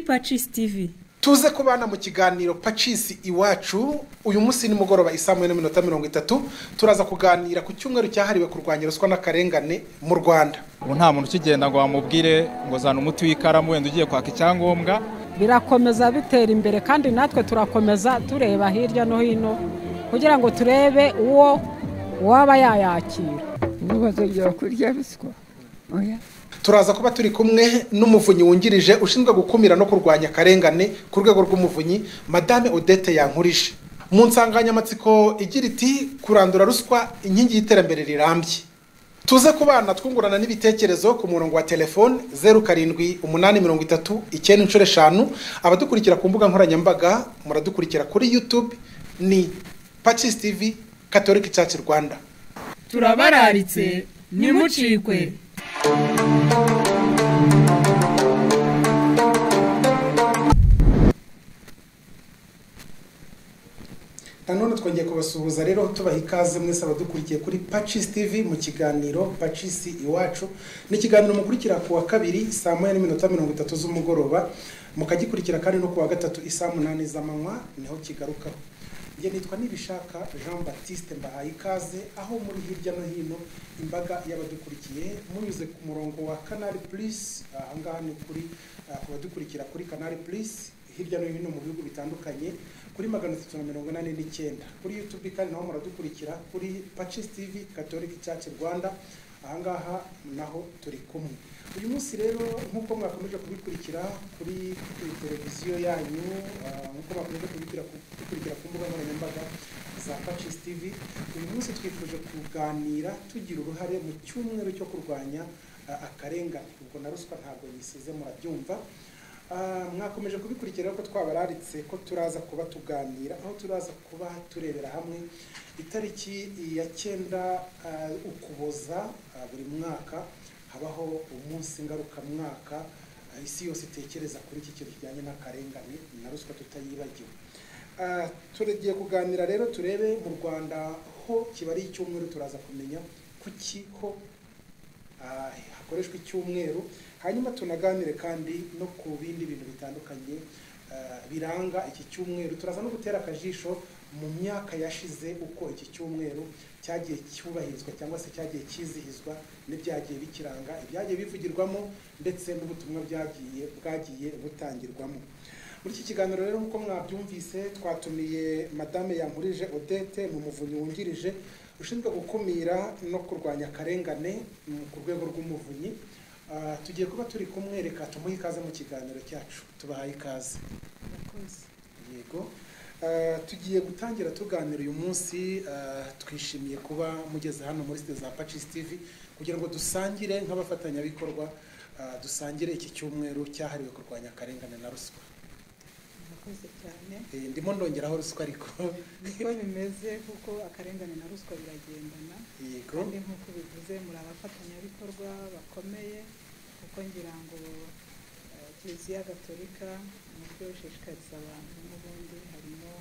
Pacis TV tuze kubana mu kiganiro pacisi iwacu uyu munsi nimugoroba isaa moya n'iminota mirongo itatu turaza kuganira ku cyumweru cyahariwe kurwanya ruswa n'akarengane mu rwanda ubu nta muntu ukigenda ngo wamubwire ngo zana umuti w'ikaramu wenda ugiye kwaka icyangombwa birakomeza bitera imbere kandi natwe turakomeza tureba hirya no hino kugira ngo turebe uwo waba yayakira ubu bazongera kurya ruswa oya turaza kuba turi kumwe n'umuvunyi wungirije ushinzwe gukumira no kurwanya akarengane ku rwego rw'umuvunyi madame odette yankurije mu nsanganyamatsiko igira iti kurandura ruswa inkingi y'iterambere rirambye tuze ku bana twungurana n'ibitekerezo ku murongo wa telefone zeru karindwi umunani mirongo itatu icyenda inshuro eshanu abadukurikira ku mbuga nkoranyambaga muradukurikira kuri yutube ni pacisi tivi katolika cyacu rwanda turabararitse ntimucikwe nanone twongeye kubasuhuza rero tubaha ikaze mwese abadukurikiye kuri pacisi tivi mu kiganiro pacisi iwacu ni ikiganiro mukurikira ku wa kabiri saa moya n'iminota mirongo itatu z'umugoroba mukagikurikira kandi no ku wa gatatu isaa munani z'amanywa niho kigarukaho njye nitwa nibishaka jean batiste mbahaye ikaze aho muri hirya no hino imbaga y'abadukurikiye munyuze ku murongo wa kanari purisi ahangaha ni kuri ku badukurikira kuri kanari purisi hirya no hino mu bihugu bitandukanye kuri magana atatu na mirongo inani n'icyenda kuri yutubi kandi naho muradukurikira kuri pacisi tivi katolika cyacu rwanda ahangaha naho turi kumwe uyu munsi rero nk'uko mwakomeje kubikurikira kuri televiziyo yanyu nk'uko mwakomeje kubikurikira ku mbuga nkoranyambaga za pacisi tivi uyu munsi twifuje kuganira tugira uruhare mu cyumweru cyo kurwanya akarengane ubwo na ruswa ntabwo yisize murabyumva mwakomeje kubikurikira ko twabararitse ko turaza kuba tuganira aho turaza kuba turebera hamwe itariki ya cyenda ukuboza buri mwaka habaho umunsi ngarukamwaka isi yose itekereza kuri iki kintu kijyanye n'akarengane na ruswa tutayibagiwe turagiye kuganira rero turebe mu rwanda ho kiba ari icyumweru turaza kumenya kuki ho hakoreshwa icyumweru hanyuma tunaganire kandi no ku bindi bintu bitandukanye biranga iki cyumweru turaza no gutera akajisho mu myaka yashize uko iki cyumweru cyagiye cyubahirizwa cyangwa se cyagiye cyizihizwa n'ibyagiye bikiranga ibyagiye bivugirwamo ndetse n'ubutumwa byagiye bwagiye butangirwamo muri iki kiganiro rero nk'uko mwabyumvise twatumiye madame yankurije odette ni umuvunyi wungirije ushinzwe gukumira no kurwanya akarengane ku rwego rw'umuvunyi tugiye kuba turi kumwereka tumuhe ikaze mu kiganiro cyacu tubahaye ikaze yego tugiye gutangira tuganira uyu munsi twishimiye kuba mugeze hano muri site za pacisi tivi kugira ngo dusangire nk'abafatanyabikorwa dusangire iki cyumweru cyahariwe kurwanya akarengane na ruswa murakoze cyane ndimo ndongeraho ruswa ariko niko bimeze kuko akarengane na ruswa biragendana yego kandi nk'uko bivuze muri abafatanyabikorwa bakomeye kuko ngira ngo eh, kiliziya gatolika umutwe ushishikariza abantu n'ubundi harimo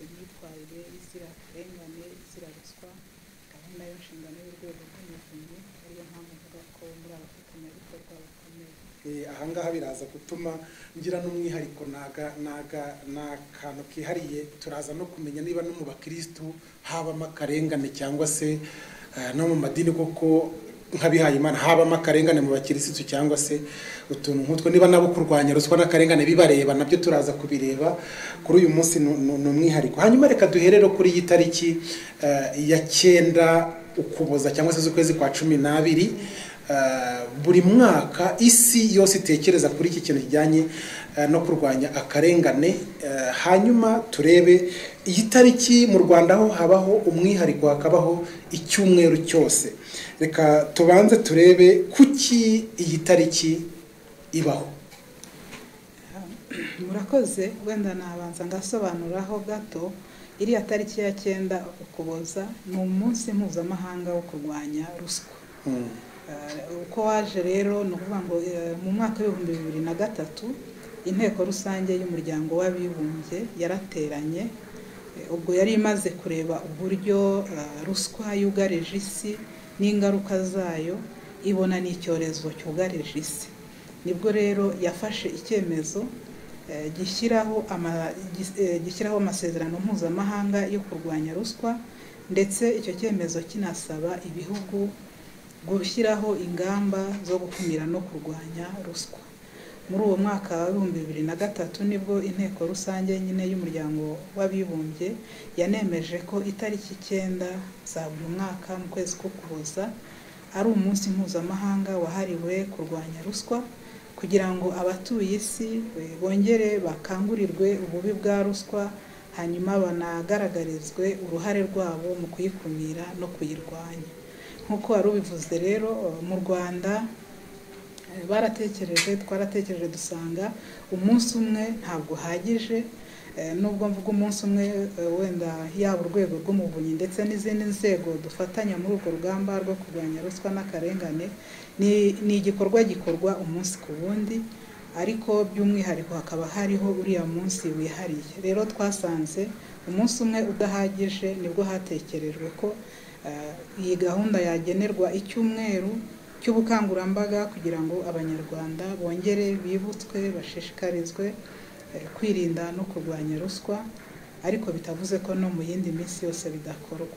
imyitwarire izira akarengane izira ruswa gahunda yo nshingano y'urwego rw'umuvunyi ariyo mpamvu mvuga ko muri abafatanyabikorwa bakomeye Eh, ahangaha biraza gutuma ngira n'umwihariko naga naga n'akantu kihariye turaza no kumenya niba no mu bakirisitu habamo akarengane cyangwa se eh, no mu madini koko nk'abihaye imana habamo akarengane mu bakirisitu cyangwa se utuntu nk'utwo niba nabo kurwanya ruswa n'akarengane bibareba nabyo turaza kubireba kuri uyu munsi ni- ni ni umwihariko hanyuma reka duherere kuri iyi tariki eh, ya cyenda ukuboza cyangwa se z'ukwezi kwa cumi n'abiri Eh, buri mwaka isi yose itekereza kuri iki kintu kijyanye eh, no kurwanya akarengane Eh, hanyuma turebe iyi tariki mu rwanda ho habaho umwihariko hakabaho icyumweru cyose reka tubanze turebe kuki iyi tariki ibaho murakoze wenda nabanza ngasobanuraho gato iriya tariki ya cyenda ukuboza ni umunsi mpuzamahanga wo kurwanya ruswa Hmm. Eh, uko waje rero ni ukuvuga ngo eh, mu mwaka w'ibihumbi bibiri na gatatu inteko rusange y'umuryango w'abibumbye yarateranye Eh, ubwo yari imaze kureba uburyo eh, ruswa yugarije isi n'ingaruka zayo ibona ni icyorezo cyugarije isi nibwo rero yafashe icyemezo eh, gishyiraho ama- gis- eh, gishyiraho amasezerano mpuzamahanga yo kurwanya ruswa ndetse icyo cyemezo kinasaba ibihugu gushyiraho ingamba zo gukumira no kurwanya ruswa muri uwo mwaka wa ibihumbi bibiri na gatatu nibwo inteko rusange nyine y'umuryango w'abibumbye yanemeje ko itariki icyenda za buri mwaka mu kwezi k'ukuboza ari umunsi mpuzamahanga wahariwe kurwanya ruswa kugira ngo abatuye isi eh, bongere bakangurirwe ububi bwa ruswa hanyuma banagaragarizwe uruhare rwabo mu kuyikumira no kuyirwanya nk'uko wari ubivuze rero eh, mu rwanda Eh, baratekereje twaratekereje dusanga umunsi umwe ntabwo uhagije Eh, nubwo mvuga umunsi umwe eh, wenda yaba urwego rw'umuvunyi ndetse n'izindi nzego dufatanya muri urwo rugamba rwo kurwanya ruswa n'akarengane ni- ni igikorwa gikorwa umunsi ku wundi ariko by'umwihariko hakaba hariho uriya munsi wihariye rero twasanze umunsi umwe udahagije nibwo hatekerejwe ko eh, iyi gahunda yagenerwa icyumweru cy'ubukangurambaga kugira ngo abanyarwanda bongere bibutswe bashishikarizwe eh, kwirinda no kurwanya ruswa ariko bitavuze ko no mu yindi minsi yose bidakorwa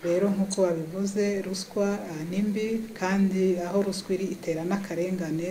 rero nk'uko babivuze ruswa eh, ni mbi kandi aho ruswa iri itera n'akarengane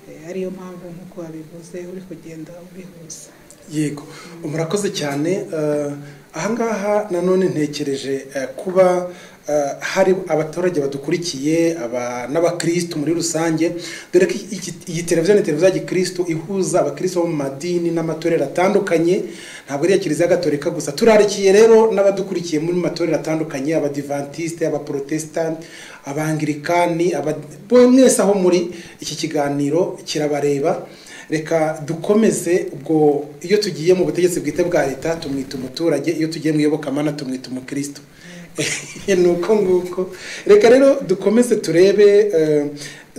eh, ariyo mpamvu nk'uko babivuze uri kugenda ubihuza yego murakoze cyane eh, ahangaha nanone ntekereje eh, kuba eh, hari abaturage badukurikiye aba- n'abakirisitu muri rusange dore ko iki- iyi televiziyo ni televiziyo ya gikirisitu ihuza abakirisitu bo mu madini n'amatorero atandukanye ntabwo ari iya kiliziya gatolika gusa turarikiye rero n'abadukurikiye muri matorero atandukanye abadivantisite abaporotesitanti abangirikani aba- bo- mwese aho muri iki kiganiro kirabareba reka dukomeze ubwo iyo tugiye mu butegetsi bwite bwa leta tumwita umuturage iyo tugiye mu iyobokamana tumwita umukristo ni uko nguko reka rero dukomeze turebe eh,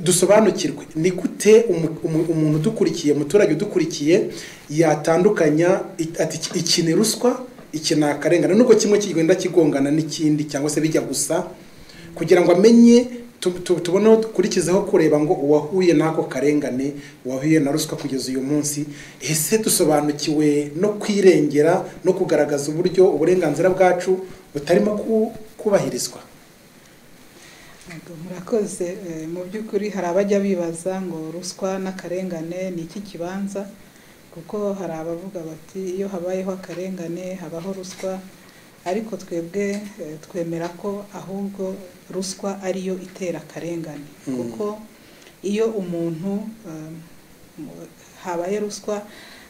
dusobanukirwe ni gute umu- umu- umuntu udukurikiye umuturage udukurikiye yatandukanya it- ati "Iki- iki ni ruswa iki ni akarengane nubwo kimwe kigenda kigongana n'ikindi cyangwa se bijya gusa kugira ngo amenye tu- tu- tubone aho dukurikizaho kureba ngo uwahuye n'ako karengane uwahuye na ruswa kugeza uyu munsi ese dusobanukiwe no kwirengera no kugaragaza uburyo uburenganzira bwacu butarimo ku- kubahirizwa Yego, murakoze Eh, mu by'ukuri hari abajya bibaza ngo ruswa n'akarengane ni iki kibanza kuko hari abavuga bati iyo habayeho akarengane habaho ruswa ariko twebwe eh, twemera ko ahubwo ruswa ariyo itera akarengane Mm. kuko iyo umuntu eh, mu- habaye ruswa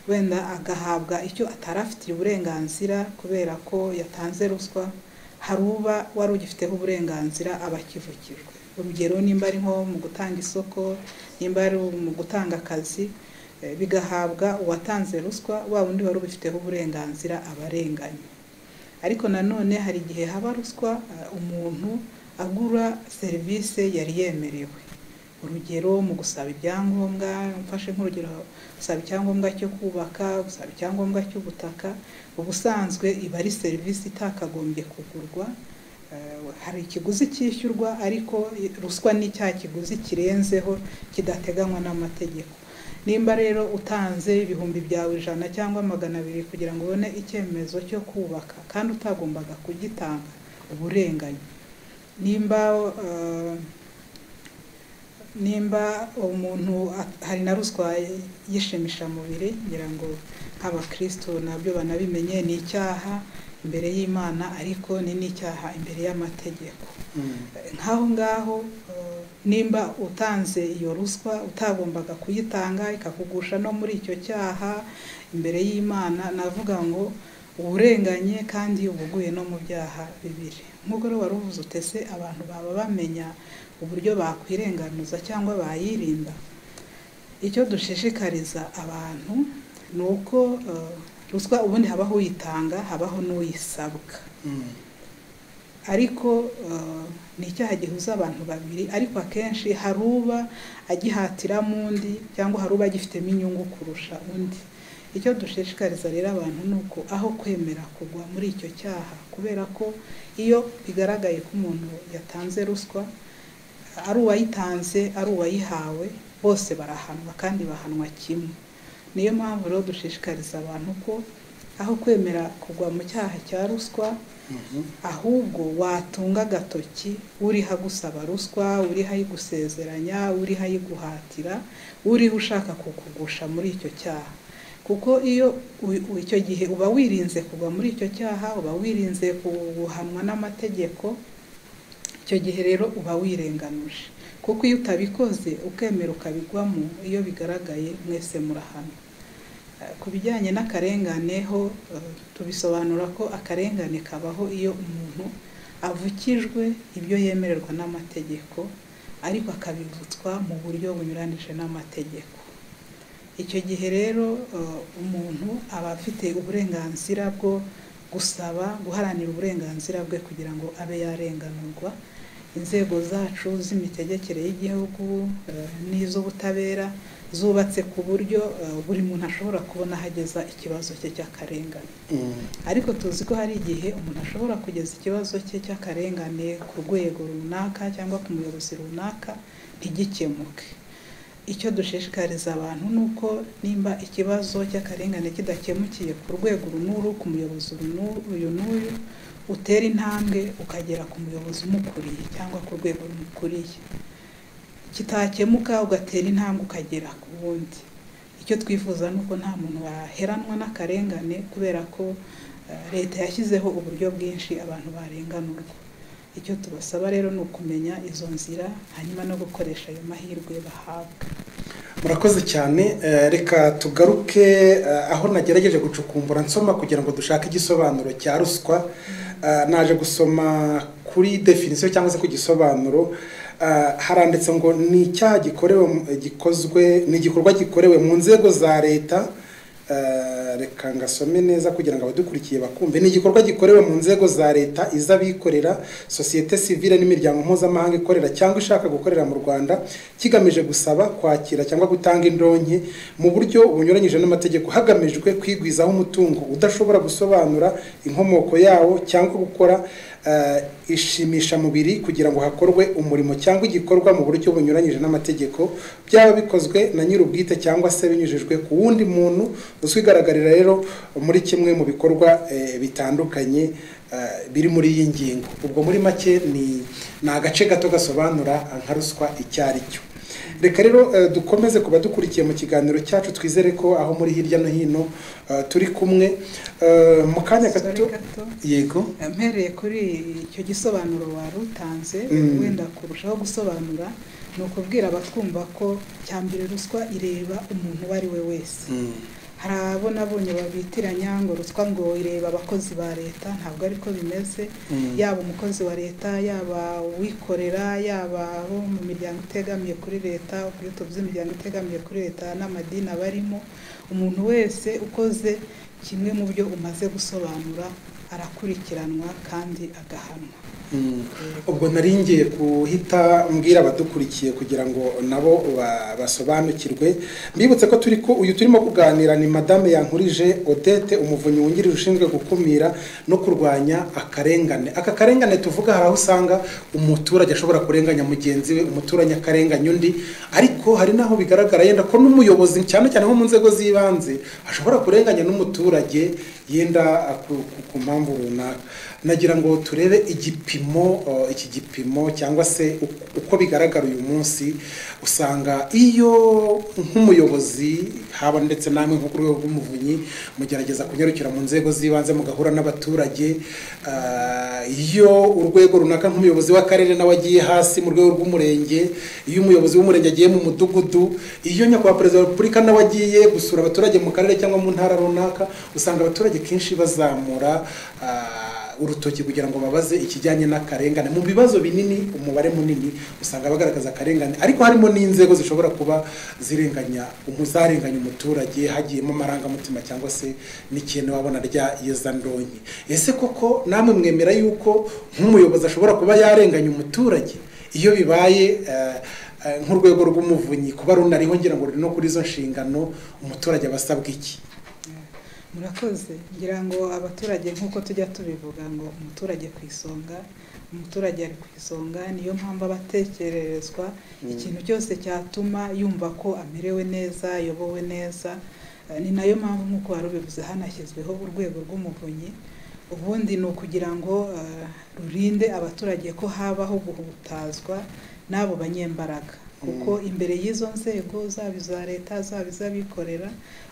wenda agahabwa icyo atari afitiye uburenganzira kubera ko yatanze ruswa hari uba wari ugifiteho uburenganzira aba akivukijwe urugero nimba ari nko mu gutanga isoko nimba ari mu gutanga akazi eh, bigahabwa uwatanze ruswa wa wundi wari ubifiteho uburenganzira aba arenganye ariko nanone hari igihe haba ruswa eh, umuntu agura serivisi yari yemerewe urugero mu gusaba ibyangombwa mfashe nk'urugero gusaba icyangombwa cyo kubaka gusaba icyangombwa cy'ubutaka ubusanzwe iba ari serivisi itakagombye kugurwa Eh, hari ikiguzi cyishyurwa ariko ruswa ni cya kiguzi kirenzeho kidateganywa n'amategeko nimba rero utanze ibihumbi byawe ijana cyangwa magana abiri kugira ngo ubone icyemezo cyo kubaka kandi utagombaga kugitanga uburenganye nimba eh, nimba umuntu at- hari na ruswa y'ishimishamubiri ngira ngo nk'abakristo nabyo banabimenye ni icyaha imbere y'imana ariko ni n'icyaha imbere y'amategeko nk'aho ngaho eh, nimba utanze iyo ruswa utagombaga kuyitanga ikakugusha no muri icyo cyaha imbere y'imana navuga ngo uburenganye kandi ubuguye no mu byaha bibiri nk'ubwo rero wari uvuze utese abantu baba bamenya uburyo bakwirenganuza cyangwa bayirinda icyo dushishikariza abantu ni uko eh, ruswa ubundi habaho uyitanga habaho n'uyisabwa Mm. ariko eh, ni icyaha gihuza abantu babiri ariko akenshi hari uba agihatiramo undi cyangwa hari uba agifitemo inyungu kurusha undi icyo dushishikariza rero abantu ni uko aho kwemera kugwa muri icyo cyaha kubera ko iyo bigaragaye ko umuntu yatanze ruswa ari uwayitanze ari uwayihawe bose barahanwa kandi bahanwa kimwe niyo mpamvu rero dushishikariza abantu ko aho kwemera kugwa mu cyaha cya ruswa ahubwo watunga agatoki uriho agusaba ruswa uriho ayigusezeranya uriho ayiguhatira uriho ushaka kukugusha muri icyo cyaha kuko iyo u- u- icyo gihe uba wirinze kugwa muri icyo cyaha uba wirinze guhanwa n'amategeko icyo gihe rero uba wirenganuje kuko iyo utabikoze ukemera ukabigwamo iyo bigaragaye mwese murahana Eh, ku bijyanye n'akarengane ho eh, tubisobanura ko akarengane kabaho iyo umuntu avukijwe ibyo yemererwa n'amategeko ariko akabivutswa mu buryo bunyuranije n'amategeko icyo gihe rero eh, umuntu aba afite uburenganzira bwo gusaba guharanira uburenganzira bwe kugira ngo abe yarenganurwa inzego zacu z'imitegekere y'igihugu eh, n'iz'ubutabera zubatse ku buryo eh, buri muntu ashobora kubona aho ageza ikibazo cye cy'akarengane ariko tuzi ko hari igihe umuntu ashobora kugeza ikibazo cye cy'akarengane ku rwego runaka cyangwa ku muyobozi runaka ntigikemuke icyo dushishikariza abantu ni uko nimba ikibazo cy'akarengane kidakemukiye ku rwego runuru ku muyobozi uru- uyu n'uyu utera intambwe ukagera ku muyobozi umukuriye cyangwa ku rwego rumukuriye kitakemuka ugatera intambwe ukagera ku wundi icyo twifuza ni uko nta muntu waheranwa n'akarengane kubera ko eh, leta yashyizeho uburyo bwinshi abantu barenganurwa icyo tubasaba rero ni ukumenya izo nzira hanyuma no gukoresha ayo mahirwe bahabwa murakoze cyane eh, reka tugaruke eh, aho nagerageje gucukumbura nsoma kugira ngo dushake igisobanuro cya ruswa Eh, naje gusoma kuri definisiyo cyangwa se ku gisobanuro eh, haranditse ngo ni icyaha gikorewe mu- gikozwe ni igikorwa gikorewe mu nzego za leta eh, reka ngasome neza kugira ngo abadukurikiye bakumve ni igikorwa gikorewe mu nzego za leta iz'abikorera sosiyete sivile n'imiryango mpuzamahanga ikorera cyangwa ishaka gukorera mu rwanda kigamije gusaba kwakira cyangwa gutanga indonke mu buryo bunyuranyije n'amategeko hagamijwe kwigwizaho umutungo udashobora gusobanura inkomoko yawo cyangwa gukora eh, ishimishamubiri kugira ngo hakorwe umurimo cyangwa igikorwa mu buryo bunyuranyije n'amategeko byaba bikozwe na nyir'ubwite cyangwa se binyujijwe ku wundi muntu uzwigaragarira rero muri kimwe mu bikorwa eh, bitandukanye eh, biri muri iyi ngingo ubwo muri make ni ni agace gato gasobanura nka ruswa icyo ari cyo reka rero eh, dukomeze ku badukurikiye mu kiganiro cyacu twizere ko aho muri hirya no hino eh, turi kumwe Eh, mu kanya gato Sorry gato. yego mpereye kuri icyo gisobanuro wari utanze Mm. wenda kurushaho gusobanura ni ukubwira abatwumva ko cya mbere ruswa ireba umuntu uwo ari we wese Mm. hari abo nabonye babitiranya ngo ruswa ngo ireba abakozi ba leta ntabwo ariko bimeze Mm. yaba umukozi wa leta yaba uwikorera yaba abo mu miryango itegamiye kuri leta ubwito bw'imiryango itegamiye kuri leta n'amadini abarimo umuntu wese ukoze kimwe mu byo umaze gusobanura arakurikiranwa kandi agahanwa Mm. ubwo nari ngiye guhita mbwira abadukurikiye kugira ngo nabo ba- basobanukirwe mbibutse ko turi ku uyu turimo kuganira ni madame yankurije odette umuvunyi wungirije ushinzwe gukumira no kurwanya akarengane aka karengane tuvuga hari aho usanga umuturage ashobora kurenganya mugenzi we umuturage akarenganya undi ariko hari n'aho bigaragara yenda ko n'umuyobozi cyane cyane nko mu nzego z'ibanze ashobora kurenganya n'umuturage yenda ah, ku- ku- ku mpamvu runaka nagira ngo turebe igipimo uh, iki gipimo cyangwa se uko- uko bigaragara uyu munsi usanga iyo nk'umuyobozi haba ndetse namwe nko ku rwego rw'umuvunyi mugerageza kunyarukira mu nzego z'ibanze mugahura n'abaturage ah, iyo urwego runaka nk'umuyobozi w'akarere nawe agiye hasi mu rwego rw'umurenge iyo umuyobozi w'umurenge agiye mu mudugudu iyo nyakubahwa perezida wa repubulika nawe agiye gusura abaturage mu karere cyangwa mu ntara runaka usanga abaturage kenshi bazamura ah, urutoki kugira ngo babaze ikijyanye n'akarengane mu bibazo binini umubare munini usanga bagaragaza akarengane ariko harimo n'inzego zishobora kuba zirenganya umuzarenganya umuturage hagiyemo amarangamutima cyangwa se n'ikintu wabona rya yezandonke ese koko namwe mwemera yuko nk'umuyobozi ashobora kuba yarenganya umuturage iyo bibaye eh, eh, nk'urwego rw'umuvunyi kuba runariho ngira ngo ruri no kuri izo nshingano umuturage aba asabwa iki murakoze ngira ngo abaturage nk'uko tujya tubivuga ngo umuturage ku isonga umuturage ari ku isonga niyo mpamvu aba atekererezwa ikintu cyose cyatuma yumva ko amerewe neza ayobowe neza Eh, ni nayo mpamvu nk'uko wari ubivuze hanashyizweho urwego rw'umuvunyi ubundi ni ukugira ngo eh, rurinde abaturage ko habaho guhutazwa n'abo banyembaraga kuko imbere y'izo nzego zaba iza leta zaba iz'abikorera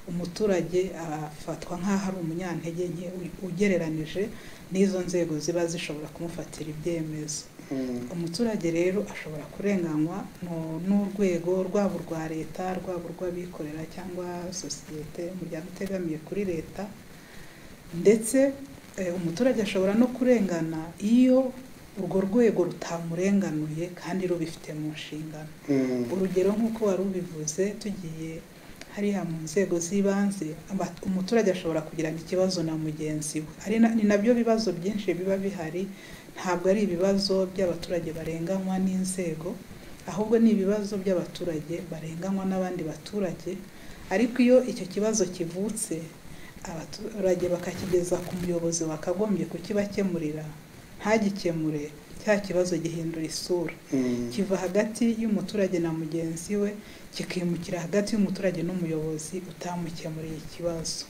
umuturage afatwa nk'aho ari umunyantege nke u- ugereranije n'izo nzego ziba zishobora kumufatira ibyemezo Mm. umuturage rero ashobora kurenganywa mu- n'urwego rwaba urwa leta rwaba urw'abikorera cyangwa sosiyete umuryango utegamiye kuri leta ndetse eh, umuturage ashobora no kurengana iyo urwo rwego rutamurenganuye kandi rubifite mu nshingano Mm. urugero nk'uko wari ubivuze tugiye hariya mu nzego z'ibanze aba- umuturage ashobora kugirana ikibazo na mugenzi we ari na- ni nabyo bibazo byinshi biba bihari ntabwo ari ibibazo by'abaturage barenganywa n'inzego ahubwo ni ibibazo by'abaturage barenganywa n'abandi baturage ariko iyo icyo kibazo kivutse abaturage bakakigeza ku muyobozi wakagombye kukibakemurira ntagikemure cya kibazo gihindura isura Mm. kiva hagati y'umuturage na mugenzi we kikimukira hagati y'umuturage n'umuyobozi utamukemuriye ikibazo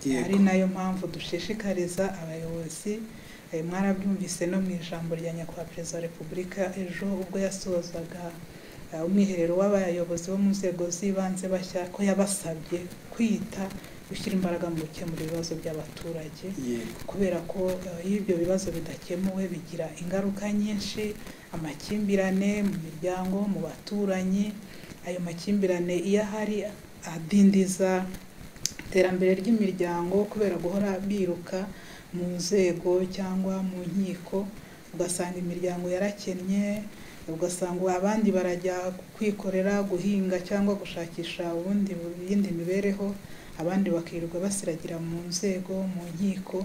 Yego. ari nayo mpamvu dushishikariza abayobozi eh, mwarabyumvise no mu ijambo rya nyakubahwa perezida wa repubulika ejo ubwo yasozaga eh, umwiherero w'abayobozi bo mu nzego z'ibanze bashya ko yabasabye kwita gushyira imbaraga mu gukemura ibibazo by'abaturage Yego. kubera ko eh, iyo ibyo bibazo bidakemuwe bigira ingaruka nyinshi amakimbirane mu miryango mu baturanyi ayo makimbirane iyo ahari adindiza iterambere ry'imiryango kubera guhora biruka mu nzego cyangwa mu nkiko ugasanga imiryango yarakennye ugasanga abandi barajya kwikorera guhinga cyangwa gushakisha ubundi iyindi mibereho abandi bakirirwa basiragira mu nzego mu nkiko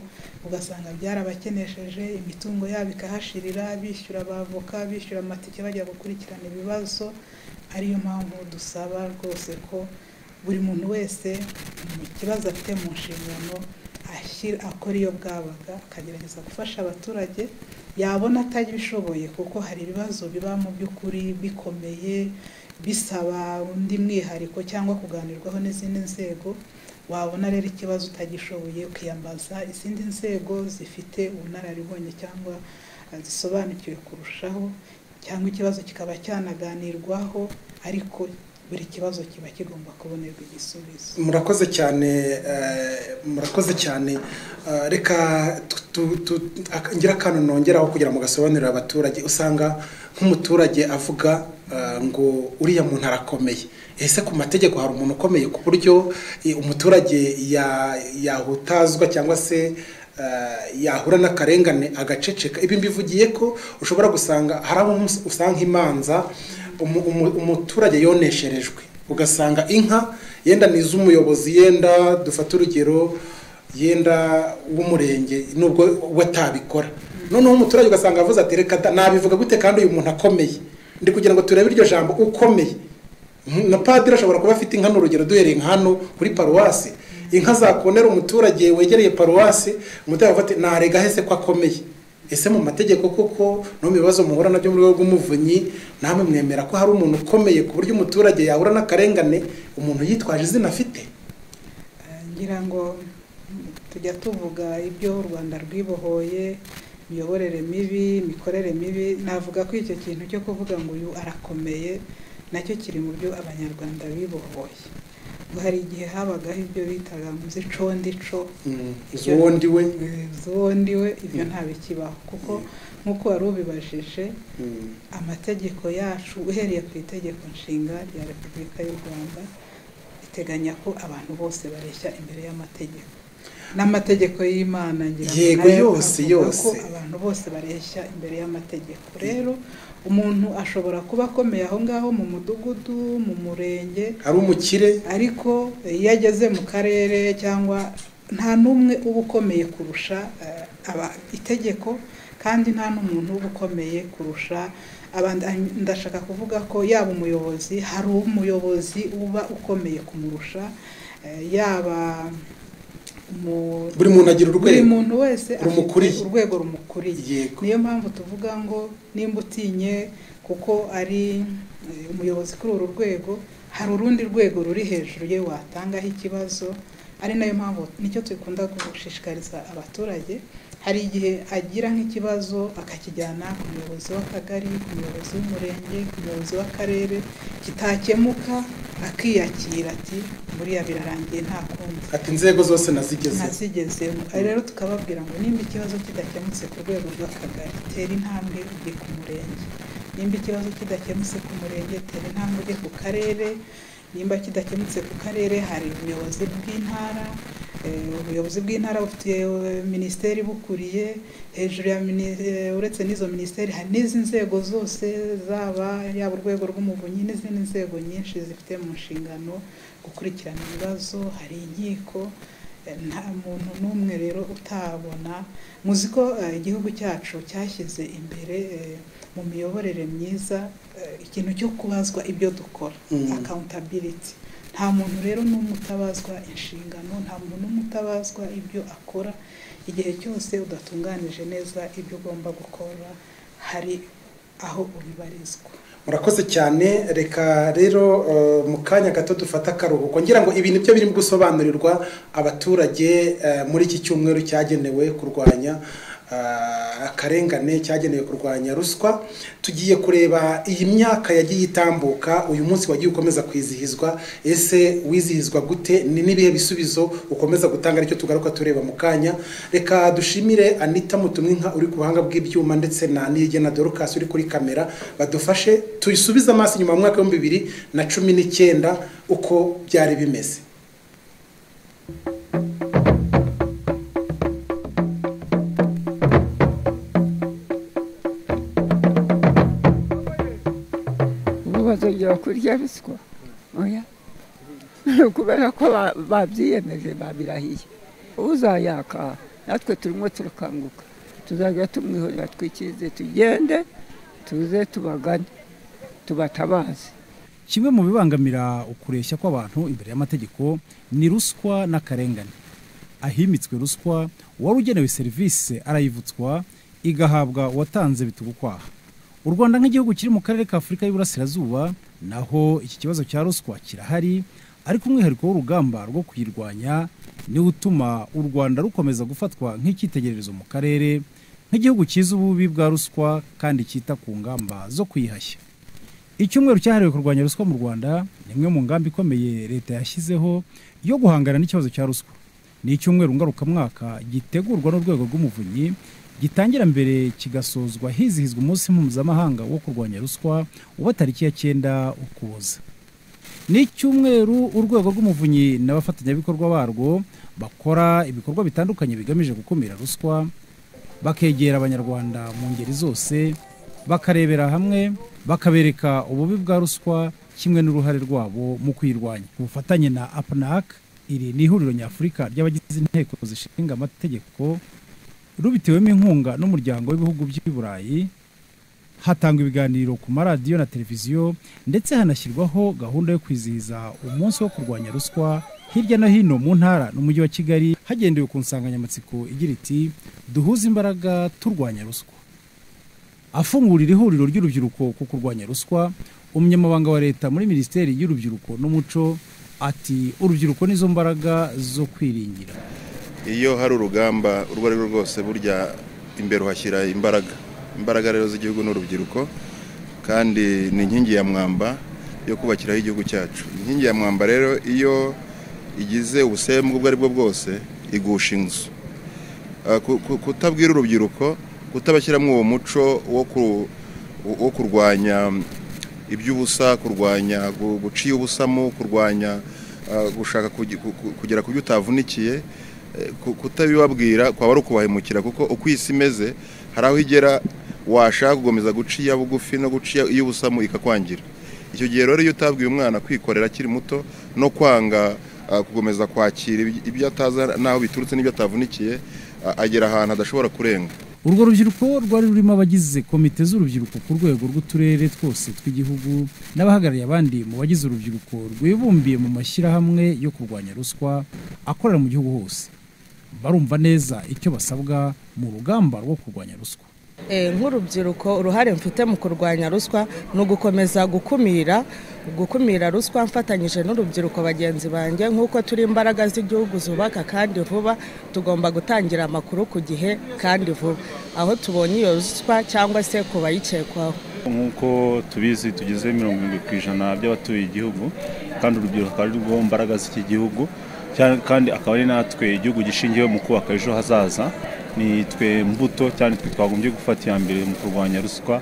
ugasanga byarabakenesheje imitungo yabo ikahashirira bishyura abavoka bishyura amatike bajya gukurikirana ibibazo ariyo mpamvu dusaba rwose ko buri muntu wese mu kibazo afite mu nshingano ashyira- akora iyo bwabaga akagerageza gufasha abaturage yabona atabishoboye kuko hari ibibazo biba mu by'ukuri bikomeye bisaba undi mwihariko cyangwa kuganirwaho n'izindi nzego wabona rero ikibazo utagishoboye ukiyambaza izindi nzego zifite ubunararibonye cyangwa eh, zisobanukiwe kurushaho cyangwa ikibazo kikaba cyanaganirwaho ariko buri kibazo kiba kigomba kubonerwa igisubizo murakoze cyane eh, murakoze cyane Eh, reka tu- tu- tu- ak- ngire akantu nongeraho kugira ngo gasobanurire abaturage usanga nk'umuturage avuga eh, ngo uriya muntu arakomeye ese ku mategeko hari umuntu ukomeye ku buryo eh, umuturage ya- yahutazwa cyangwa se eh, yahura n'akarengane agaceceka ibi mbivugiye ko ushobora gusanga hari abo usanga imanza umu- umu- umuturage yonesherejwe ugasanga inka yenda ni iz'umuyobozi yenda dufate urugero yenda w'umurenge nubwo we atabikora noneho umuturage ugasanga avuze ati reka da- nabivuga gute kandi uyu muntu akomeye ndi kugira ngo turebe iryo jambo ukomeye Mhm, na padiri ashobora kuba afite inka ni urugero duhereye nka hano kuri paruwasi inka zakonera umuturage wegereye paruwasi umuturage avuga ati narega hese ko akomeye ese mu mategeko koko no mu bibazo muhura nabyo mu rwego rw'umuvunyi namwe mwemera ko hari umuntu ukomeye ku buryo umuturage yahura n'akarengane umuntu yitwaje izina afite Eh, ngira ngo mm, tujya tuvuga ibyo u rwanda rwibohoye imiyoborere mibi imikorere mibi navuga ko icyo kintu cyo kuvuga ngo uyu arakomeye nacyo kiri mu byo abanyarwanda bibohoye ngo hari igihe habagaho ibyo bitaga muzi condico Mm, uzi uwo ndi we z'ubundi we ibyo ntabikibaho kuko nk'uko wari ubibajije Mm. amategeko yacu uhereye ku itegeko nshinga rya repubulika y'u rwanda iteganya ko abantu bose bareshya imbere y'amategeko n'amategeko y'imana ngira ngo Yego, nayo yose, avuga ko yose. abantu bose bareshya imbere y'amategeko rero umuntu ashobora kuba akomeye aho ngaho mu mudugudu mu murenge ari umukire ariko iyo ageze mu karere cyangwa nta n'umwe uba ukomeye kurusha eh, aba itegeko kandi nta n'umuntu uba ukomeye kurusha abandi ah, ndashaka kuvuga ko yaba umuyobozi hari umuyobozi uba ukomeye kumurusha eh, yaba umu- buri muntu agira buri urwego muntu wese afite rumukuriye. urwego rumukuriye yego niyo mpamvu tuvuga ngo nimba utinye kuko ari eh, umuyobozi kuri uru rwego hari urundi rwego ruri hejuru ye watangaho ikibazo ari nayo mpamvu nicyo dukunda gushishikariza abaturage hari igihe agira nk'ikibazo akakijyana ku muyobozi w'akagari ku muyobozi w'umurenge ku muyobozi w'akarere kitakemuka akiyakira ati buriya birarangiye nta kundi ati inzego zose nazigeze ntazigezemo Aha rero tukababwira ngo nimba ikibazo kidakemutse ku rwego rw'akagari tera intambwe ujye ku murenge nimba ikibazo kidakemutse ku murenge tera intambwe ujye ku karere nimba kidakemutse ku karere hari ubuyobozi bw'intara eh, ubuyobozi bw'intara bufite eh, minisiteri bukuriye hejuru ya mini- eh, uretse n'izo minisiteri hari n'izindi nzego zose zaba yaba urwego rw'umuvunyi n'izindi nzego nyinshi zifite mu nshingano gukurikirana ibibazo hari inkiko nta muntu n'umwe rero utabona muzi ko eh, igihugu cyacu cyashyize imbere eh, mu miyoborere myiza eh, ikintu cyo kubazwa ibyo dukora Mm. accountability nta muntu rero n'umwe utabazwa inshingano nta muntu n'umwe utabazwa ibyo akora igihe cyose udatunganije neza ibyo ugomba gukora hari aho ubibarizwa murakoze cyane reka rero eh, mu kanya gato dufata akaruhuko ngira ngo ibi nibyo birimo gusobanurirwa abaturage eh, muri iki cyumweru cyagenewe kurwanya eh, akarengane cyagenewe kurwanya ruswa tugiye kureba iyi myaka yagiye itambuka uyu munsi wagiye ukomeza kwizihizwa ese wizihizwa gute ni n'ibihe bisubizo ukomeza gutanga aricyo tugaruka tureba mu kanya reka dushimire anita mutumwinka uri ku buhanga bw'ibyuma ndetse na nirigena dorukasi uri kuri kamera badufashe tuyisubize amaso inyuma mu mwaka w'ibihumbi bibiri na cumi n'icyenda uko byari bimeze ubu bazongera kurya ruswa oya kubera ko ba- babyiyemeje babirahiye uzayaka natwe turimo turakanguka tuzajya tumwihorera twikirize tugende tuze tubagane tubatabaze kimwe mu bibangamira ukureshya kw'abantu imbere y'amategeko ni ruswa n'akarengane ahimitswe ruswa uwari ugenewe serivisi arayivutswa igahabwa uwatanze bitugukwaha u rwanda nk'igihugu kiri mu karere ka afurika y'uburasirazuba naho iki kibazo cya ruswa kirahari ariko umwihariko w'urugamba rwo kuyirwanya niwo utuma u rwanda rukomeza gufatwa nk'icyitegererezo mu karere nk'igihugu cyiza ububi bwa ruswa kandi cyita ku ngamba zo kuyihashya icyumweru cyahariwe kurwanya ruswa mu rwanda ni imwe mu ngamba ikomeye leta yashyizeho yo guhangana n'ikibazo cya ruswa ni icyumweru ngarukamwaka gitegurwa n'urwego rw'umuvunyi gitangira mbere kigasozwa hizihizwa umunsi mpuzamahanga wo kurwanya ruswa uba tariki ya cyenda ukuboza ni icyumweru urwego rw'umuvunyi n'abafatanyabikorwa barwo bakora ibikorwa bitandukanye bigamije gukumira ruswa bakegera abanyarwanda mu ngeri zose bakarebera hamwe bakabereka ububi bwa ruswa kimwe n'uruhare rwabo mu kuyirwanya ku bufatanye na apnac iri ni ihuriro nyafurika ry'abagize inteko zishinga amategeko rubitewemo inkunga n'umuryango w'ibihugu by'i burayi hatangwa ibiganiro ku maradiyo na televiziyo ndetse hanashyirwaho gahunda yo kwizihiza umunsi wo kurwanya ruswa hirya no hino mu ntara n'umujyi wa kigali hagendewe ku nsanganyamatsiko igira iti duhuze imbaraga turwanya ruswa afungurira ihuriro ry'urubyiruko ku kurwanya ruswa umunyamabanga wa leta muri minisiteri y'urubyiruko n'umuco ati urubyiruko nizo mbaraga zo kwiringira iyo hari urugamba urwo ari rwo rwose burya imbere uhashyira imbaraga imbaraga rero z'igihugu n'urubyiruko kandi ni inkingi ya mwamba yo kubakiraho igihugu cyacu inkingi ya mwamba rero iyo igize ubusembwa ubwo ari bwo bwose igusha inzu Ah, ku- ku- kutabwira urubyiruko kutabashyiramo uwo muco wo ku- wo kurwanya iby'ubusa kurwanya gu- guciya ubusamo kurwanya ah, gushaka kugi- ku- ku- kugera ku byo utavunikiye eh, ku- kutabibabwira kwaba ari ukubahemukira kuko uko isi imeze hari aho igera washaka gukomeza guciya bugufi no guciya iy'ubusamo ikakwangira icyo gihe rero iyo utabwiye umwana kwikorera akiri muto no kwanga ah, gukomeza kwakira iby- ibyo atazi n'aho biturutse n'ibyo atavunikiye ah, agera ahantu adashobora kurenga urwo rubyiruko rwari rurimo abagize komite z'urubyiruko ku rwego rw'uturere twose tw'igihugu n'abahagarariye abandi mu bagize urubyiruko rwibumbiye mu mashyirahamwe yo kurwanya ruswa akorera mu gihugu hose barumva neza icyo basabwa mu rugamba rwo kurwanya ruswa nk'urubyiruko uruhare mfite mu kurwanya ruswa ni ugukomeza gukumira gukumira ruswa mfatanyije n'urubyiruko bagenzi banjye nk'uko turi imbaraga z'igihugu zubaka kandi vuba tugomba gutangira amakuru ku gihe kandi vuba aho tubonye iyo ruswa cyangwa se ku bayikekwaho nk'uko tubizi tugize mirongo irindwi ku ijana by'abatuye igihugu kandi urubyiruko ari rwo mbaraga z'iki gihugu cyane- kandi akaba ari natwe igihugu gishingiwe mu kubaka ejo hazaza ni twe mbuto cyane twe twagombye gufata iya mbere mu kurwanya ruswa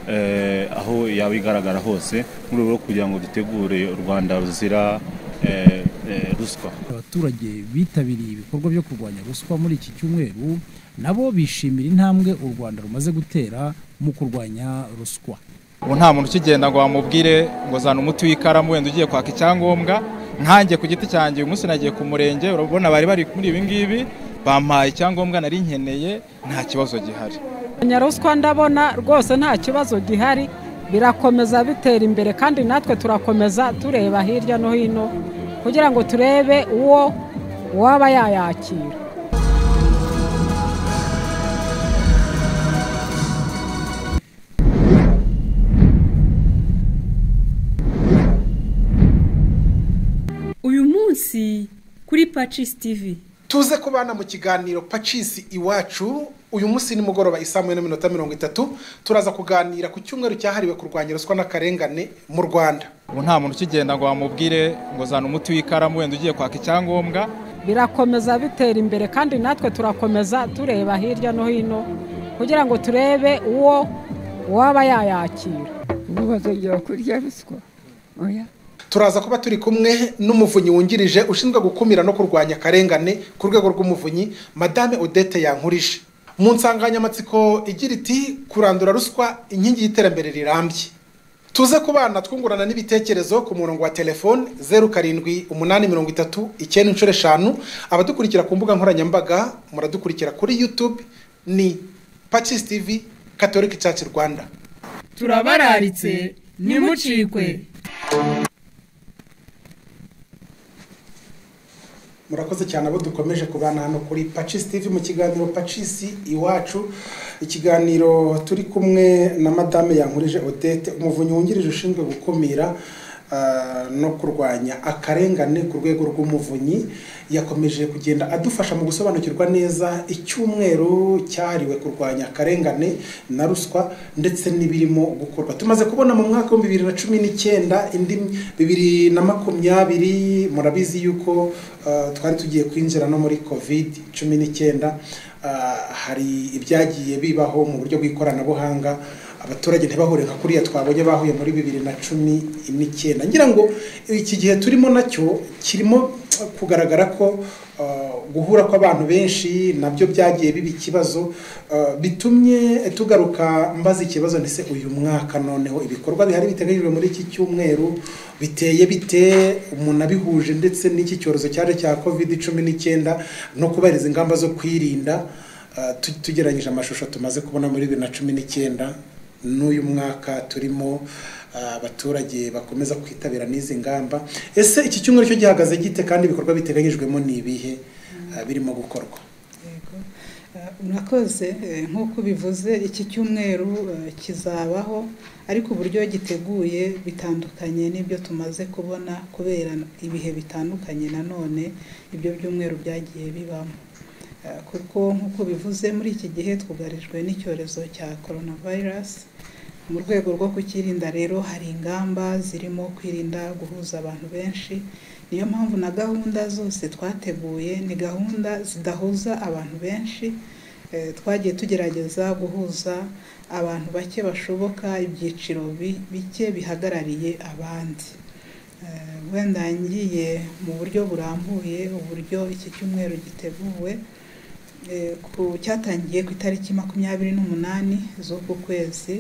eh, aho yaba igaragara hose mu rwego rwo kugira ngo dutegure u rwanda ruzira eh, eh, ruswa abaturage bitabiriye ibikorwa byo kurwanya ruswa muri iki cyumweru nabo bishimira intambwe u rwanda rumaze gutera mu kurwanya ruswa ubu nta muntu ukigenda ngo wamubwire ngo zana umuti w'ikaramu wenda ugiye kwaka icyangombwa nkanjye ku giti cyanjye uyu munsi nagiye ku murenge urabona bari bari muri ibi ngibi bampaye icyangombwa nari nkeneye nta kibazo gihari kurwanya ruswa ndabona rwose nta kibazo gihari birakomeza bitera imbere kandi natwe turakomeza tureba hirya no hino kugira ngo turebe uwo waba yayakira uyu munsi kuri pacis tv tuze kubana mu kiganiro pacisi iwacu uyu munsi nimugoroba isamu na minota mirongo itatu turaza kuganira ku cyumweru cyahariwe kurwanya ruswa n'akarengane mu rwanda ubu nta muntu ukigenda ngo wamubwire ngo zana umuti w'ikaramu wenda ugiye kwaka icyangombwa birakomeza bitera imbere kandi natwe turakomeza tureba hirya no hino kugira ngo turebe uwo waba yayakira ubu bazongera kurya ruswa oya turaza kuba turi kumwe n'umuvunyi wungirije ushinzwe gukumira no kurwanya akarengane ku rwego rw'umuvunyi madame odette yankurije mu nsanganyamatsiko igira iti kurandura ruswa inkingi y'iterambere rirambye tuze ku bana twungurana n'ibitekerezo ku murongo wa telefone zeru karindwi umunani mirongo itatu icyenda inshuro eshanu abadukurikira ku mbuga nkoranyambaga muradukurikira kuri yutube ni pacisi tivi katolika cyacu rwanda turabararitse ntimucikwe murakoze cyane abo dukomeje kubana hano kuri pacisi tivi mu kiganiro pacisi iwacu ikiganiro turi kumwe na madame yankurije odette umuvunyi wungirije ushinzwe gukumira ah, no kurwanya akarengane ku rwego rw'umuvunyi yakomeje kugenda adufasha mu gusobanukirwa neza icyumweru cyahariwe kurwanya akarengane na ruswa ndetse n'ibirimo gukorwa tumaze kubona mu mwaka wa bibiri na cumi n'icyenda indi bibiri na makumyabiri murabizi yuko ah, twari tugiye kwinjira no muri covid cumi n'icyenda Ah, hari ibyagiye bibaho mu buryo bw'ikoranabuhanga abaturage ntibahure nka kuriya twabonye bahuye muri bibiri na cumi n'icyenda ngira ngo iki gihe turimo nacyo kirimo kugaragara ko ah, guhura kw'abantu benshi nabyo byagiye biba ikibazo ah, bitumye tugaruka mbaza ikibazo ndetse uyu mwaka noneho ibikorwa bihari biteganyijwe muri iki cyumweru biteye bite umuntu abihuje ndetse n'iki cyorezo cyaje cya covid cumi n'icyenda no kubahiriza ingamba zo kwirinda Uh, tu- tugereranyije amashusho tumaze kubona muri bibiri na cumi n'icyenda n'uyu mwaka turimo uh, abaturage bakomeza kwitabira n'izi ngamba ese iki cyumweru cyo gihagaze gite kandi ibikorwa biteganyijwemo ni ibihe uh, birimo gukorwa Yego. Eh, Murakoze eh, nk'uko ubivuze iki cyumweru eh, kizabaho ariko uburyo giteguye bitandukanye n'ibyo tumaze kubona kubera ibihe bitandukanye nanone ibyo byumweru byagiye bibamo Eh, kuko nk'uko bivuze muri iki gihe twugarijwe n'icyorezo cya coronavirus mu rwego rwo kukirinda rero hari ingamba zirimo kwirinda guhuza abantu benshi niyo mpamvu na gahunda zose twateguye ni gahunda zidahuza abantu benshi Eh, twagiye tugerageza guhuza abantu bake bashoboka ibyiciro bi- bike bihagarariye abandi Eh, wenda ngiye mu buryo burambuye uburyo iki cyumweru giteguwe Eh, ku cyatangiye ku itariki makumyabiri n'umunani z'uku kwezi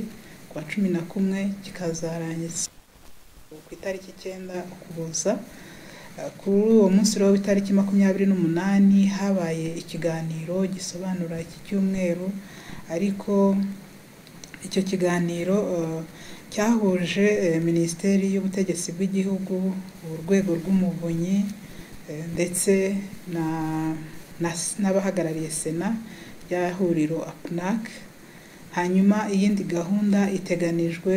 kwa cumi na kumwe kikazarangiza ku itariki icyenda ukuboza Eh, kuri uwo munsi rero w'itariki makumyabiri n'umunani habaye ikiganiro gisobanura iki cyumweru ariko icyo kiganiro eh, cyahuje eh, minisiteri y'ubutegetsi bw'igihugu urwego rw'umuvunyi eh, ndetse na na- n'abahagarariye sena rya huriro apunac hanyuma iyindi gahunda iteganijwe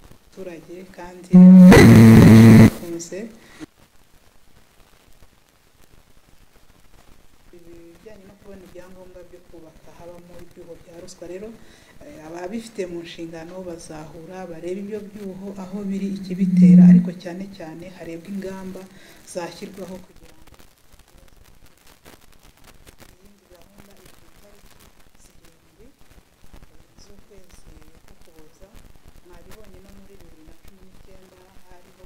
abaturage kandi bakunze ibijyanye no kubona ibyangombwa byo kubaka habamo ibyuho bya ruswa rero ababifite mu nshingano bazahura barebe ibyo byuho aho biri ikibitera ariko cyane cyane harebwa ingamba zashyirwaho kugira ngo iyindi gahunda iri ku itariki zirindwi z'ukwezi kukuboza mwabibonye no muri bibiri na cumi n'icyenda hariho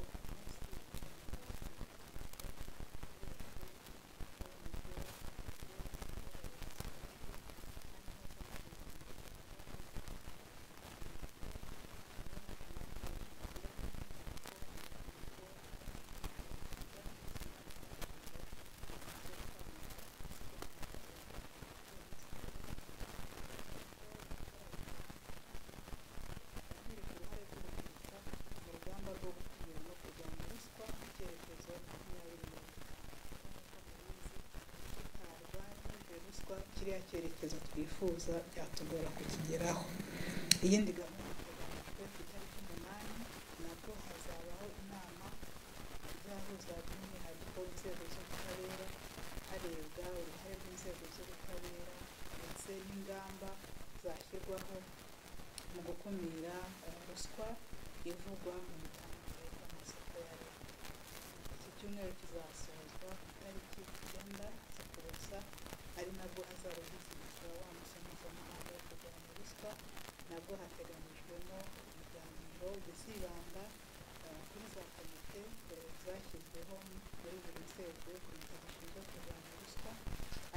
kiriya cyerekezo twifuza byatugora kukigeraho iyindi gahunda iteganyijwe ku itariki umunani nabwo hazabaho inama izahuza by'umwihariko inzego z'ubutabera harebwa uruhare rw'inzego z'ubutabera ndetse n'ingamba zashyirwaho mu gukumira ruswa ivugwa mu mitangire y'amasoko ya leta iki cyumweru kizasozwa ku itariki icyenda z'ukuboza ari nabwo hazarugizwa wa musomo mpuzamahanga wo kurwanya ruswa nabwo hateganyijwemo ibiganiro bizibanda kuri za komite zashyizweho muri buri nzego komite zishinzwe kurwanya ruswa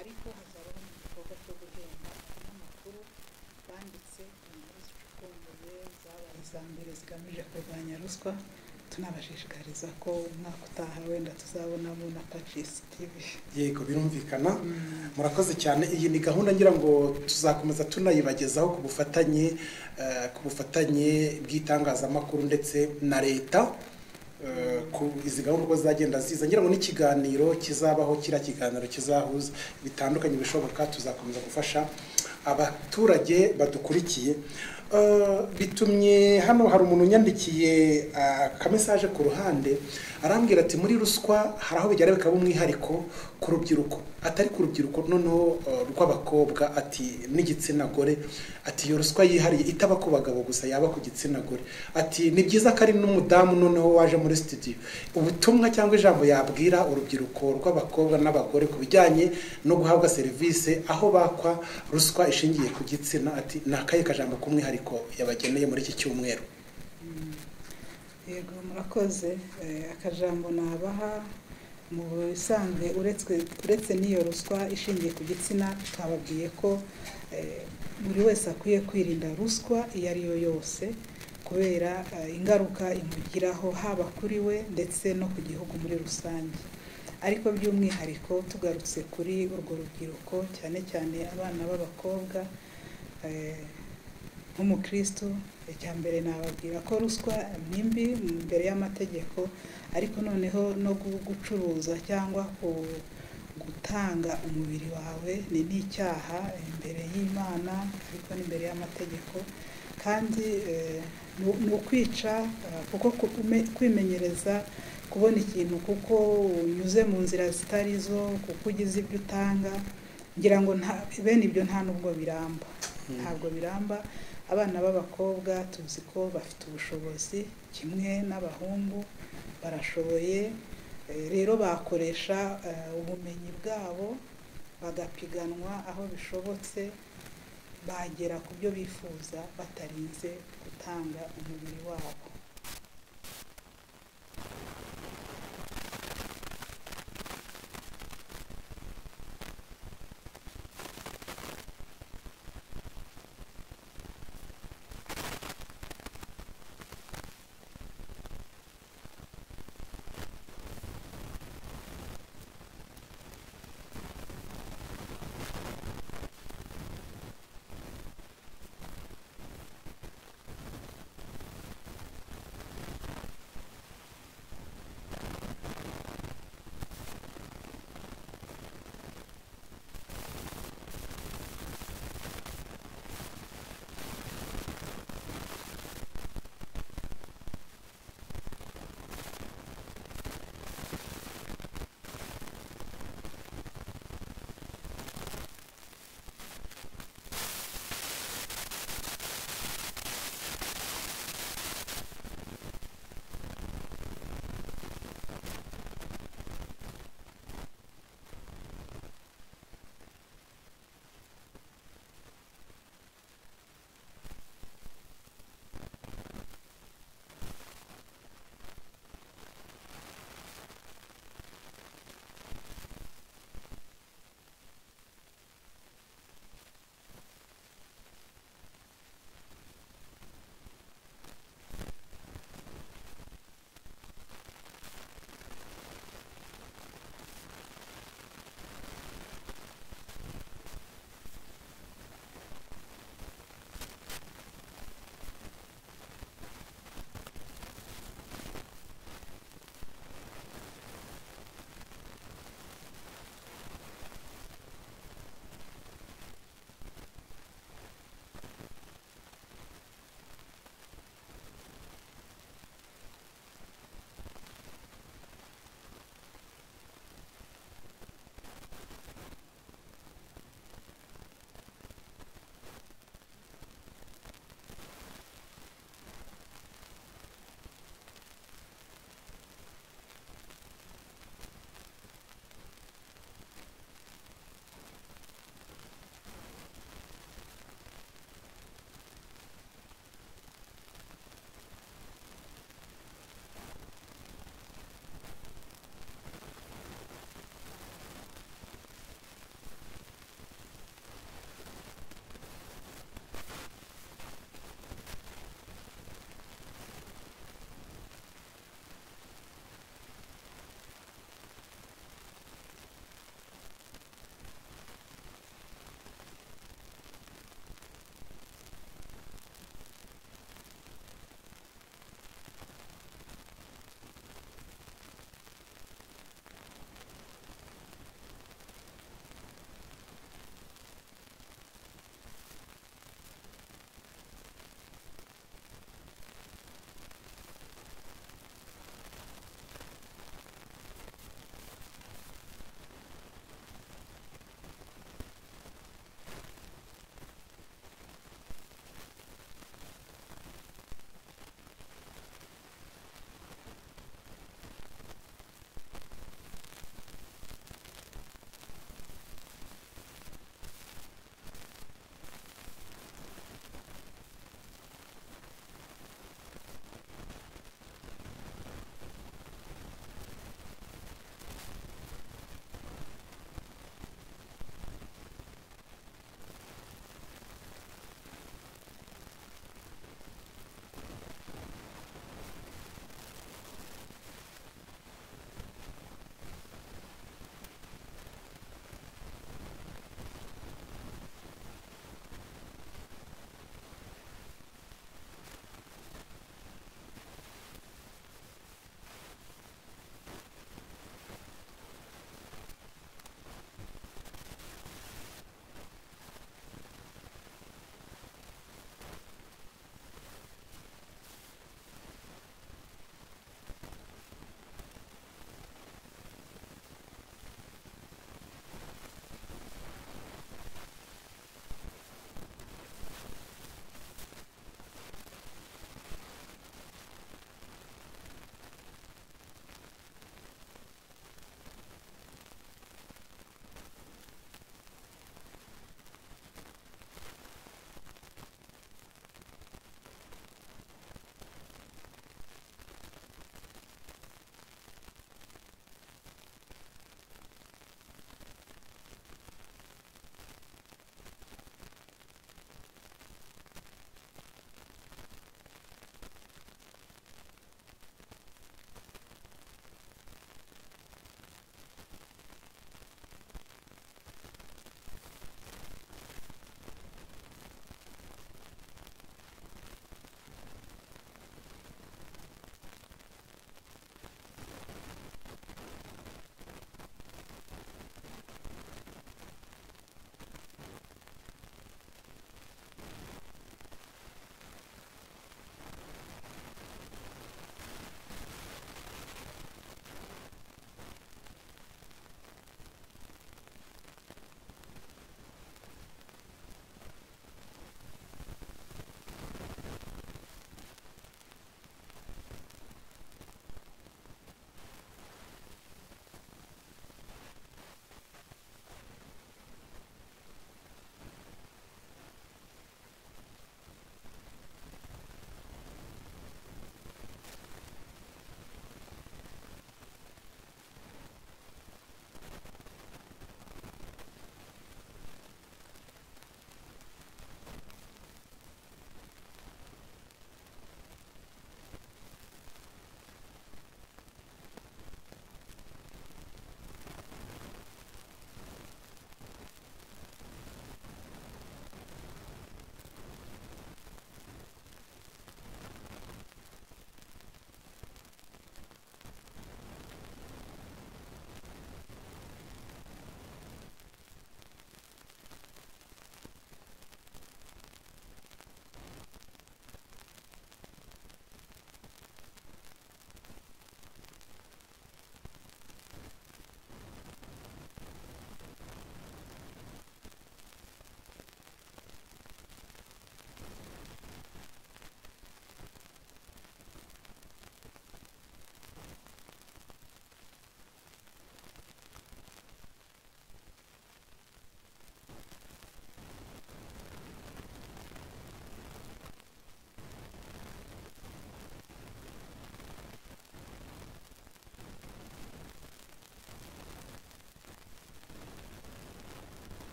ariko hazabaho n'igikorwa cyo guhemba abanyamakuru banditse inkuru zicukumbuye zabaye iza mbere zigamije kurwanya ruswa tunabashishikariza ko umwaka utaha wenda tuzabonamo na pacisi tivi yego birumvikana murakoze cyane iyi ni gahunda ngira ngo tuzakomeza tunayibagezaho ku bufatanye ku bufatanye bw'itangazamakuru ndetse na leta izi gahunda uko zagenda ziza ngira ngo n'ikiganiro kizabaho kiriya kiganiro kizahuza bitandukanye bishoboka tuzakomeza gufasha abaturage badukurikiye bitumye hano hari umuntu unyandikiye akamesaje ku ruhande arambwira ati muri ruswa hari aho bigera bikaba umwihariko ku rubyiruko atari ku rubyiruko noneho rw'abakobwa ati n'igitsina gore ati iyo ruswa yihariye itaba ku bagabo gusa yaba ku gitsina gore ati ni byiza ko ari n'umudamu noneho waje muri sitidiyo ubutumwa cyangwa ijambo yabwira urubyiruko rw'abakobwa n'abagore ku bijyanye no guhabwa serivisi aho bakwa ruswa ishingiye ku gitsina ati ni akahe kajambo k'umwihariko yabageneye muri iki cyumweru yego murakoze akajambo nabaha mu bisanzwe uretse n'iyo ruswa ishingiye ku gitsina twababwiye ko buri wese akwiye kwirinda ruswa iyo ari yo yose kubera ingaruka imugiraho haba kuri we ndetse no ku gihugu muri rusange ariko by'umwihariko tugarutse kuri urwo rubyiruko cyane cyane abana b'abakobwa nk'umukristo icya mbere nababwira ko ruswa ni mbi imbere y'amategeko ariko noneho no gucuruza cyangwa gutanga umubiri wawe ni n'icyaha imbere y'imana ariko n'imbere y'amategeko kandi ni ukwica kuko kwimenyereza kubona ikintu kuko unyuze mu nzira zitari zo kuko ugize ibyo utanga ngira ngo bene ibyo nta n'ubwo biramba ntabwo biramba abana b'abakobwa tuzi ko bafite ubushobozi kimwe n'abahungu barashoboye rero bakoresha ubumenyi bwabo bagapiganwa aho bishobotse bagera ku byo bifuza batarinze gutanga umubiri wabo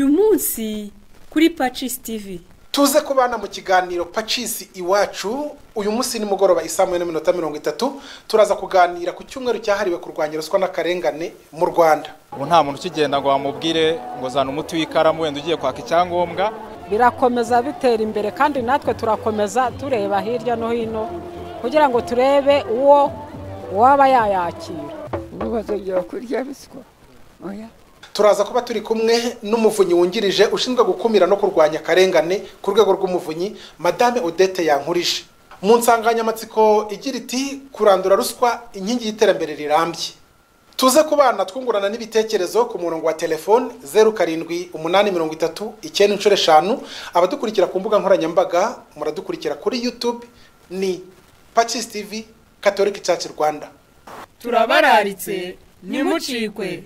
munsi kuri pacisi tivi tuze kubana mu kiganiro pacisi iwacu uyu munsi nimugoroba isaa moya n'iminota mirongo itatu turaza kuganira ku cyumweru cyahariwe kurwanya ruswa n'akarengane mu rwanda ubu nta muntu ukigenda ngo bamubwire ngo zana umuti w'ikaramu wenda ugiye kwaka icyangombwa birakomeza bitera imbere kandi natwe turakomeza tureba hirya no hino kugira ngo turebe uwo waba yayakira ubu bazongera kurya ruswa oya turaza kuba turi kumwe n'umuvunyi wungirije ushinzwe gukumira no kurwanya akarengane ku rwego rw'umuvunyi madame odette yankurije mu nsanganyamatsiko igira iti kurandura ruswa inkingi y'iterambere rirambye tuze ku bana twungurana n'ibitekerezo ku murongo wa telefone zeru karindwi umunani mirongo itatu icyenda inshuro eshanu abadukurikira ku mbuga nkoranyambaga muradukurikira kuri yutube ni pacisi tivi katolika cyacu rwanda turabararitse nimucikwe